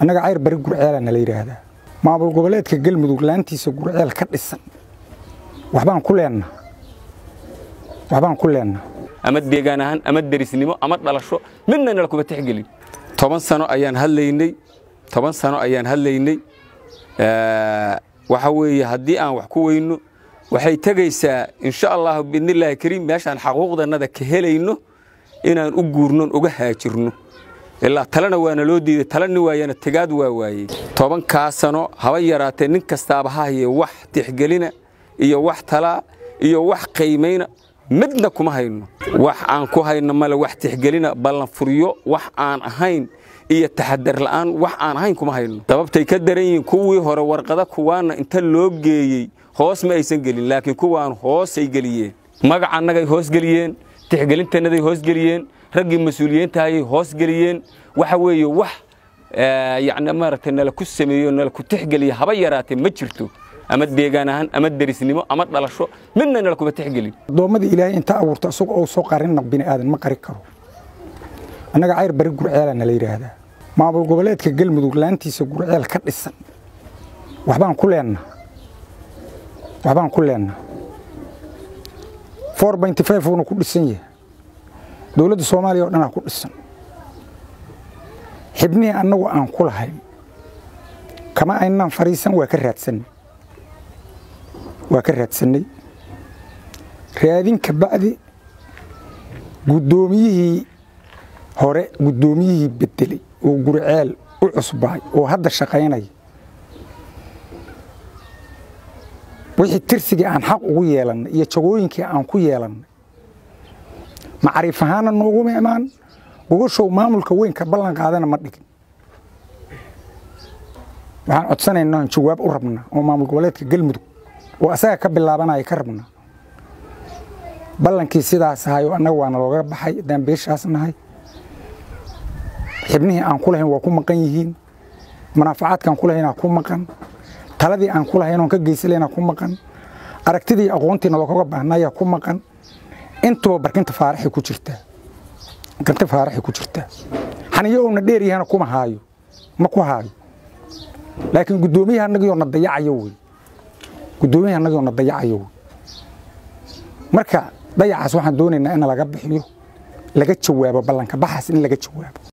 annaga cayr bari gurceela nala yidhaahdaa maamul goboleedka galmudug laantiisa gurceel ka dhisan waxbaan ku leenna waxbaan ku leenna ama deegaan ahaan ama derisnimo ama dhalasho midna nala kuma tixgelin toban sano ayaan hadlaynay toban sano ayaan hadlaynay waxa weeye haddii aan wax ku weyno waxay tegaysaa insha allahu biidnillaahi kariim meeshaan xaquuqdannada ka helayno inaan u guurnon uga haajirno ilaa talena waana loo diiday talani waayana tegaad waa waayey tobankaa sano haba yaraatee nin kastaaba ha haye wax tixgelina iyo wax talaa iyo wax qiimayna midna kuma hayno wax aan ku hayno male wax tixgelina ballan furyo wax aan ahayn iyo taxadar la'aan wax aan ahayn kuma hayno sababtay ka daran yihiin kuwii hore warqada kuwaana inta loo geeyey hoos ma aysan gelin laakiin kuwaan hoosay geliyeen magacannagay hoos geliyeen tixgelintannaday hoos geliyeen raggii mas-uuliyiintahayay hoos geliyeen waxa weeye wax yacni maaragtay nala ku sameeyo nala ku tixgeliya haba yaraatee ma jirto ama deegaan ahaan ama derisnimo ama dhalasho midna nala kuma tixgelin addoommadii ilaahay inta abuurta isagu ou soo qarinna bini aadan ma qari karo annaga cayr bari gurceela nala yidhaahdaa maamul goboleedka galmudug laantiisa gurceel ka dhisan waxbaan ku leenna waxbaan ku leenna four benty five uuna ku dhisan yahay dowladda soomaaliya oo dhanaa ku dhisan xibnihii annagu aan ku lahayn kama aynaan fadhiisan waa ka raadsannay waa ka raadsannay raadin ka bacdi guddoomiyihii hore guddoomiyihii beddelay oo gurceel u cusbaay oo hadda shaqaynaya wixii tirsigii aan xaq ugu yeelannay iyo jagooyinkii aan ku yeelannay macriif ahaana nooguma imaan gogoshow maamulka weynka ballan qaadana ma dhigin waxaan codsanaynaa aan jawaab u rabnaa oo maamul goboleedka galmudug oo asaga ka bilaabanaya ka rabnaa ballankii sidaas ahay oo annaga waana looga baxay haddaan beeshaas nahay xibnihii aan ku lahayn waa ku maqan yihiin munaafacaadkaan ku lahaynaa ku maqan taladii aan ku lahayn oon ka geysalayna ku maqan aragtidii aqoontiina looga baahnaya ku maqan intuba barkinta faaraxay ku jirtaa barkinta faaraxay ku jirtaa xaniyo uuna dheer yahana kuma haayo ma ku haayo laakiin guddoomiyaha annagioo na dayacayo wey guddoomiyaha annagioo na dayacayo wey marka dayacaas waxaan doonaynaa in laga bixiyo laga jawaabo ballanka baxaas in laga jawaabo